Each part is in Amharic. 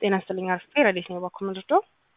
ጤና ይስጥልኝ አርፍቴ ረዴት ነው ባኩ ምንድዶ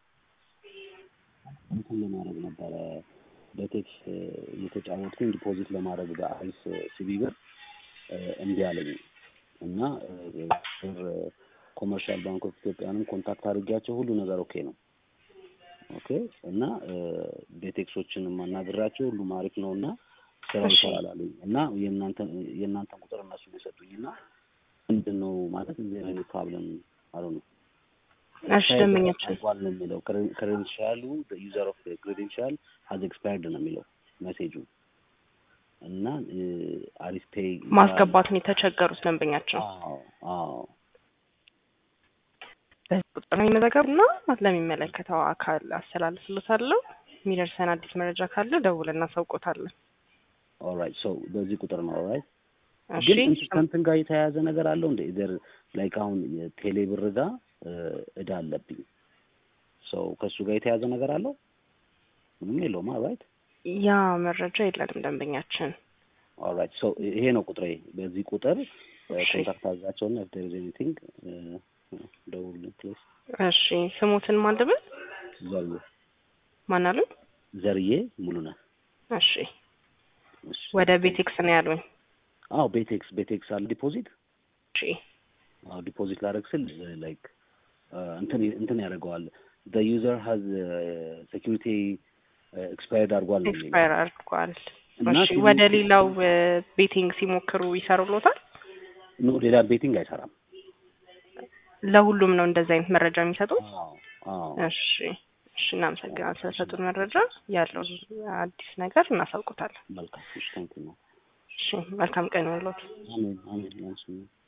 እንትን ለማድረግ ነበረ በቴክስ እየተጫወትኩኝ ዲፖዚት ለማድረግ በአይስ ሲቢ ብር እምቢ አለኝ እና ብር ኮመርሻል ባንክ ኦፍ ኢትዮጵያንም ኮንታክት አድርጊያቸው ሁሉ ነገር ኦኬ ነው ኦኬ እና ቤቴክሶችን ማናገራቸው ሁሉም አሪፍ ነው እና ስራው ይሰራል አሉኝ እና የእናንተን የእናንተን ቁጥር እነሱ የሰጡኝ እና ምንድን ነው ማለት እዚህ አይነት ፕሮብለም አሉ ነው እሺ ደንበኛችን አልቋል ነው የሚለው ክሬዴንሻሉ ዩዘር ኦፍ ክሬዴንሻል ሀዝ ኤክስፓየርድ ነው የሚለው ሜሴጁ እና አሪፍ ፔይ ማስገባት ነው የተቸገሩት ደንበኛቸው አዎ አዎ በዚህ ቁጥር ነው የሚመዘገቡ እና ለሚመለከተው አካል አስተላልፍሎታለሁ የሚደርሰን አዲስ መረጃ ካለ ደውለን እናሳውቆታለን ኦልራይት ሶ በዚህ ቁጥር ነው ኦልራይት እሺ ግን እንትን ከእንትን ጋር የተያያዘ ነገር አለው እንደ ኢዘር ላይክ አሁን የቴሌ ብር ጋር እዳ አለብኝ ሰው ከእሱ ጋር የተያያዘ ነገር አለው ምንም የለውም ራይት ያ መረጃ የለንም ደንበኛችን ኦልራይት ሶ ይሄ ነው ቁጥሬ በዚህ ቁጥር እሺ። ኮንታክት አድርጋቸውና ኢፍ ዴር ኢዝ ኤኒቲንግ ደውልልኝ ፕሊዝ እሺ ስሙትን ማልደብል ዘርዬ ማን አሉኝ ዘርዬ ሙሉነህ እሺ እሺ። ወደ ቤቴክስ ነው ያሉኝ አዎ ቤቴክስ ቤቴክስ አለ ዲፖዚት እሺ አዎ ዲፖዚት ላደርግ ስል ላይክ እንትን እንትን ያደርገዋል the user has ሴኪሪቲ ኤክስፓየርድ አድርጓል ነው የሚለው። ኤክስፓየር አድርጓል እና እሺ ሲሙ- ወደ ሌላው ቤቲንግ ሲሞክሩ ይሰሩሎታል ኖ ሌላ ቤቲንግ አይሰራም። ለሁሉም ነው እንደዚህ አይነት መረጃ የሚሰጡት አዎ አዎ እሺ እሺ እናመሰግናለን ስለሰጡን መረጃ ያለውን አዲስ ነገር እናሳውቁታለን መልካም እሺ ታንክ ዩ እሺ መልካም ቀን ይሁንልዎት አሜን አሜን ያንሱ